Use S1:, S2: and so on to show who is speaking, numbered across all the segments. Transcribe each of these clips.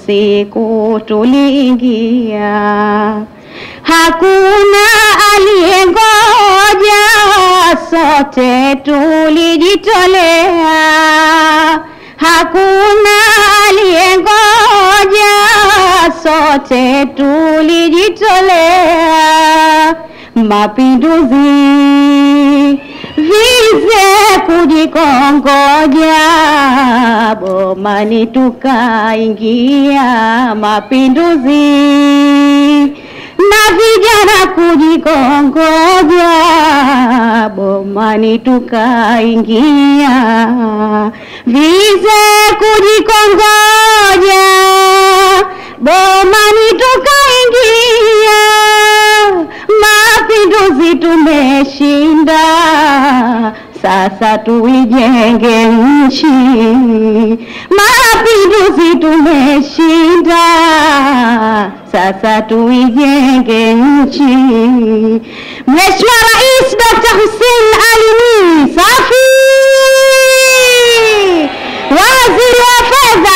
S1: usiku tuliingia, hakuna aliyengoja, sote tulijitolea, hakuna aliyengoja, sote tulijitolea, mapinduzi vize kujikongoja, bomani tukaingia, mapinduzi na vijana kujikongoja, bomani tukaingia, vize kujikongoja, bomani tukaingia, mapinduzi tumeshinda, sasa tuijenge nchi. Mapinduzi tumeshinda, sasa tuijenge nchi. Mheshimiwa Rais Dr. Hussein Ali Mwinyi, safi! Waziri wa Fedha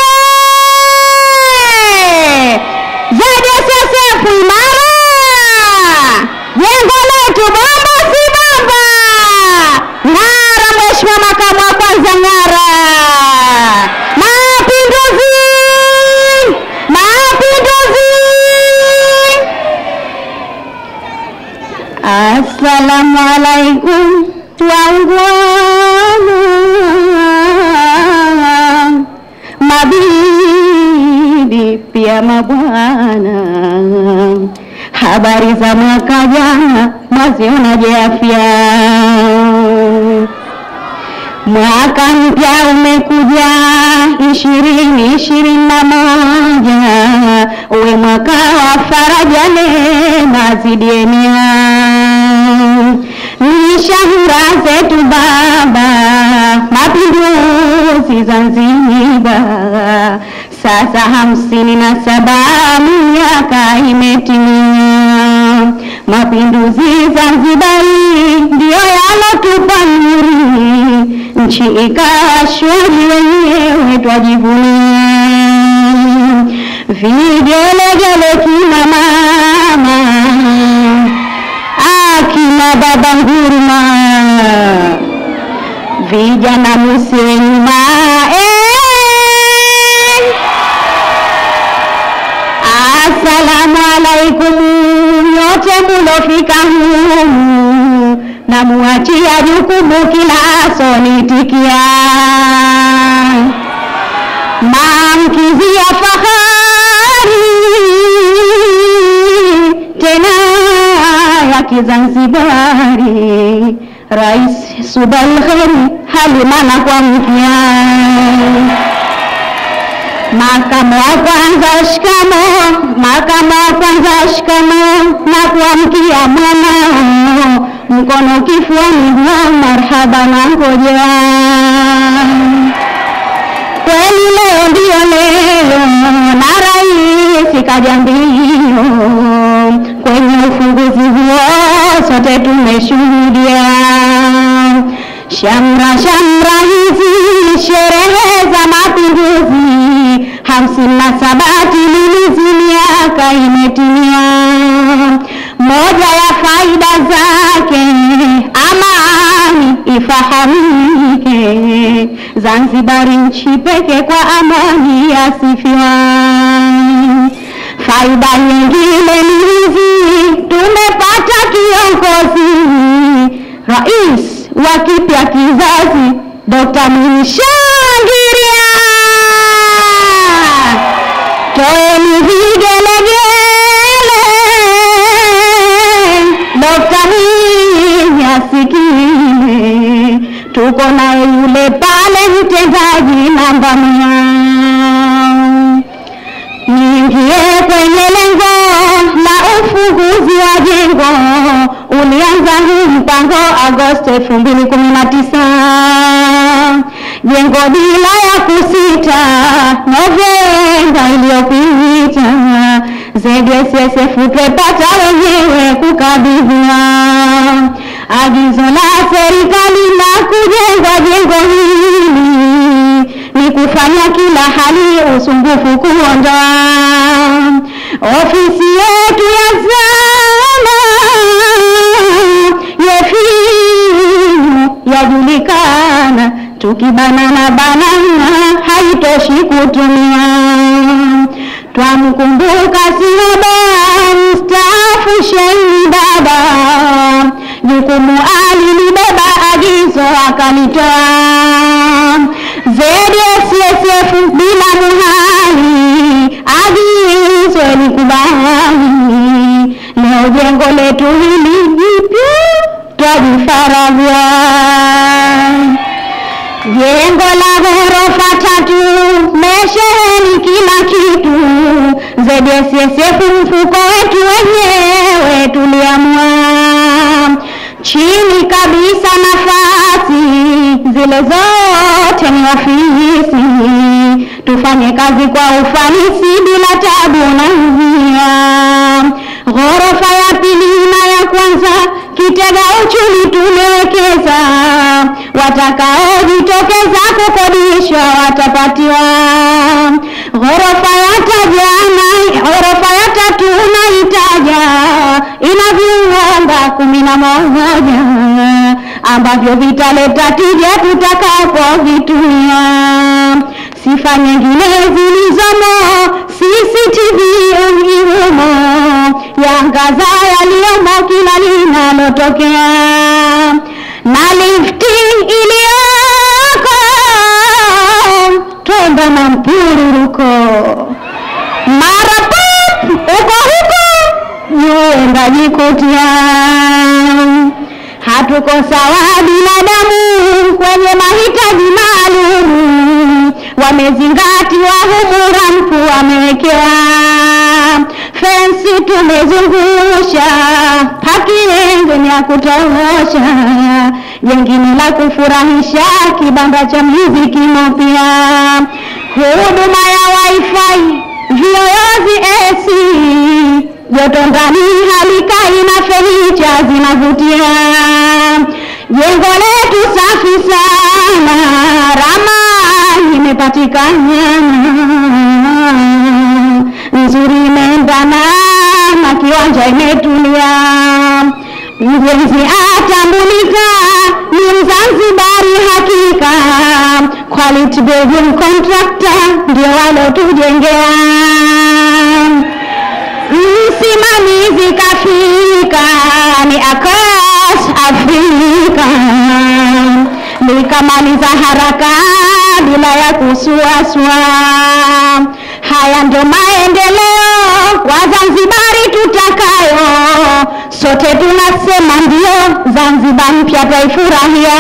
S1: oye! ZSSF imara! Jengo letu bomba si bomba! Ng'ara Mheshimiwa Makamu wa Kwanza, ng'ara! Mapinduzi! Mapinduzi! Assalamu alaikum waungwana, mabibi pia mabwana, habari za mwaka jana mwazionaje afya? Mwaka mpya umekuja ishirini ishirini na moja, uwe mwaka wa faraja, neema zidienia ni shahura zetu baba, mapinduzi Zanzibar, sasa hamsini na saba miaka imetimia. Mapinduzi Zanzibari ndiyo yalotupa nuru, nchi ikawa shwari, wenyewe twajivunia. Vigelegele kina mama akina baba nguruma, vijana musiwe nyuma eh. Asalamu alaikum nyote mulofika humu, na muachia jukumu kila sonitikia maamkizi ya fahari tena ya Kizanzibari, Rais Subal Kheri halimana kwa mpya Makamu wa kwanza shikamo, makamu wa kwanza shikamo, na kuamkia mwanao, mkono kifuani, huwa marhaba na ngoja. Kweli leo ndio leo, na rais kaja mbio, kwenye ufunguzi huo sote tumeshuhudia shamra shamra hizi sherehe za mapinduzi hamsini na saba timilizi miaka imetimia. Moja ya faida zake amani ifahamike, Zanzibari nchi pekee kwa amani yasifiwa. Faida nyingine ni hizi, tumepata kiongozi rais wa kipya kizazi, Dr. Mwinyi Shangiria. Toeni vigelegele, Dr. Mwinyi asikile, tuko naye yule pale mtendaji namba mia niingie kwenye lengo la ufunguzi wa jengo. Ulianza huu mpango Agosti elfu mbili kumi na tisa jengo bila ya kusita Novemba iliyopita. ZSSF twepata wenyewe kukabidhiwa agizo la serikali la kujenga jengo hili ni kufanya kila kila hali usumbufu kuondoa. Ofisi yetu ya zama yefimu yajulikana, tukibanana banana haitoshi kutumia. Twamkumbuka Sihoba mstaafu Sheini Baba, jukumu alilibeba, agizo akalitoa. ZSSF bila muhali, agizo likubali. Leo jengo letu hili jipya twajifaragua jengo la ghorofa tatu mesheheni kila kitu. ZSSF mfuko wetu wenyewe tuliamua, chini kabisa nafasi zile zote ni ofisi, tufanye kazi kwa ufanisi bila tabu na njia. Ghorofa ya pili na ya kwanza kitega uchumi tumewekeza, watakaojitokeza kukodishwa watapatiwa. Ghorofa ya tajana, ghorofa ya tatu naitaja ina viwanda kumi na moja ambavyo vitaleta tija tutakapovitumia. Sifa nyingine zilizomo CCTV humo yangaza yaliyomo kila linalotokea, na lifti iliyoko twenda na mpururuko mara pop uko huko yuenda jikutia. Hatuko sawa binadamu kwenye mahitaji maalum, wamezingatiwa humu rampu wamewekewa fensi tumezungusha, pakingeni ya kutosha, jengine la kufurahisha, kibanda cha muziki pia, huduma ya wifi, viyoyozi AC, joto ndani halikai na fenicha zinavutia. Jengo letu safi sana, ramani imepatikana nzuri imeendana na kiwanja imetulia. Mjenzi atambulika ni Mzanzibari hakika, quality building contractor ndio walotujengea. Msimamizi kafika ni Akas Afrika, nikamaliza haraka bila ya kusuasua. Haya ndio maendeleo Wazanzibari tutakayo, sote tunasema ndio, Zanzibar mpya taifurahia.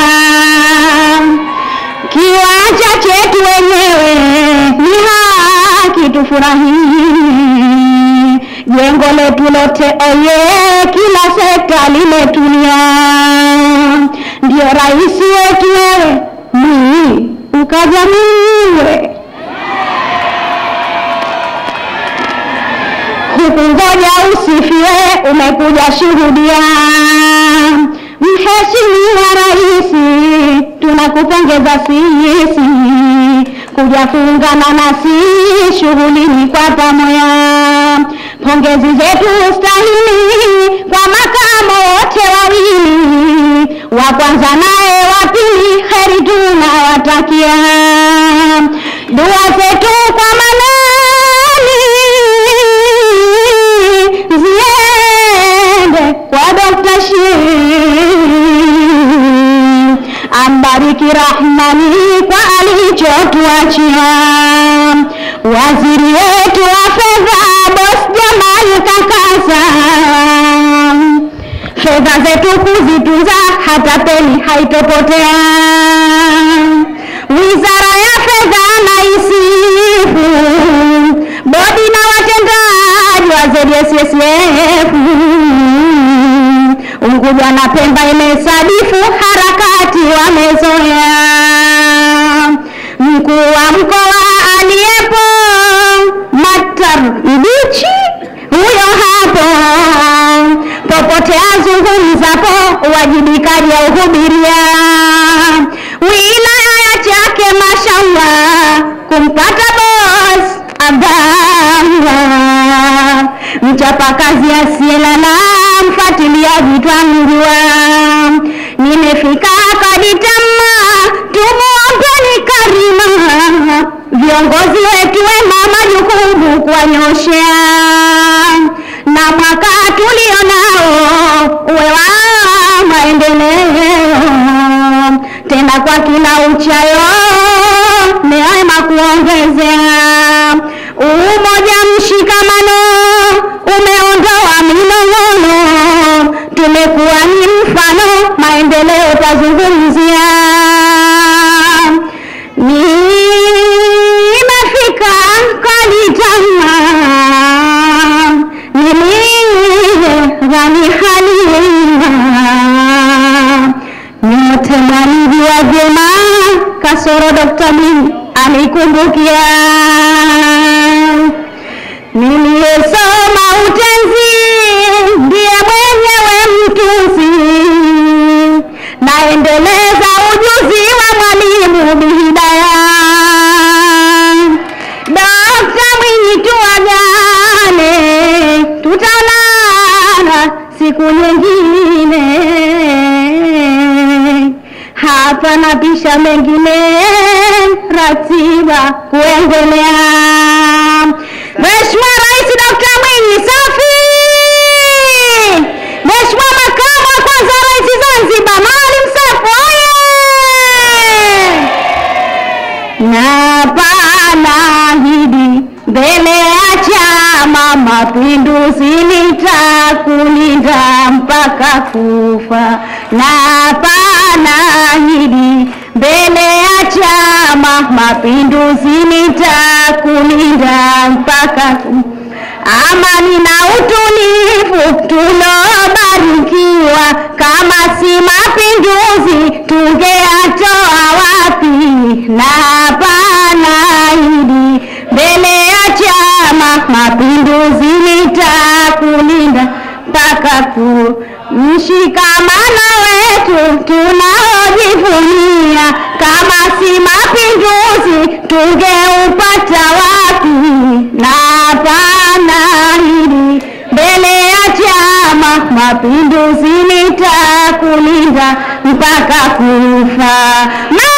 S1: Kiwanja chetu wenyewe ni haki tufurahie, jengo letu lote oye, kila sekta limetulia. Ndio rais wetu wewe Mwinyi ukajamiwe hukungoja usifiwe, umekuja shuhudia. Mheshimiwa Rais, tunakupongeza sisi kuja kuungana nasi shughulini kwa pamoja. Pongezi zetu stahili kwa makamo wote wawili, wa kwanza naye wa pili, heri tunawatakia. Dua zetu kwa manani ziende kwa Dr. Shein, ambariki Rahmani kwa alichotuachia. Waziri wetu wa fedha Boss Jamal Kakasa, fedha zetu kuzitunza, hata peni haitopotea. Wizara ya fedha naisifu, bodi na watendaji wa ZSSF Unguja na Pemba imesadifu harakati wamezoea. Mkuu wa mkoa aliyepo Matar Mbichi huyo hapo, popote azungumzapo uwajibikaji auhubiria. Wilaya ya Chake mashallah kumpata boss Abdallah, mchapakazi asiyelala, mfuatiliaji twamjua. Nimefika kaditama, tumuombeni karima, viongozi wetu wema, majukumu kuwanyoshea, na mwaka tulionao uwe wa maendeleo, tena kwa kila uchayo neema kuongezea umoja, mshikamano umeondoa minong'ono, tumekuwa ni mfano, maendeleo tazungumzia. Nimefika Kalitama, nilighani halima, nyote mwanijua vyema, kasoro Dr. Mwinyi alikumbukia niliyesoma utenzi ndiye mwenyewe mtunzi, naendeleza ujuzi wa mwalimu Bihidaya. Dokta Mwinyi tuagane, tutaonana siku nyingine hapa na pisha mengine ratiba kuendelea. Mheshimiwa Rais Dr. Mwinyi safi! Mheshimiwa Makamu wa Kwanza wa Rais Zanzibar Maalim Seif oye! Na panaahidi mbele ya Chama Mapinduzi nitakulinda mpaka kufa. Na panaahidi mbele ya Chama Mapinduzi nitakulinda mpaka kufa. Amani na utulivu tulobarikiwa, kama si mapinduzi tungeatoa wapi? Na panaahidi mbele ya Chama Mapinduzi nitakulinda mpaka ku mshikamano wetu tunaojivunia, kama si mapinduzi tungeupata wapi? Na panaahidi mbele ya Chama Mapinduzi nitakulinda mpaka kufa.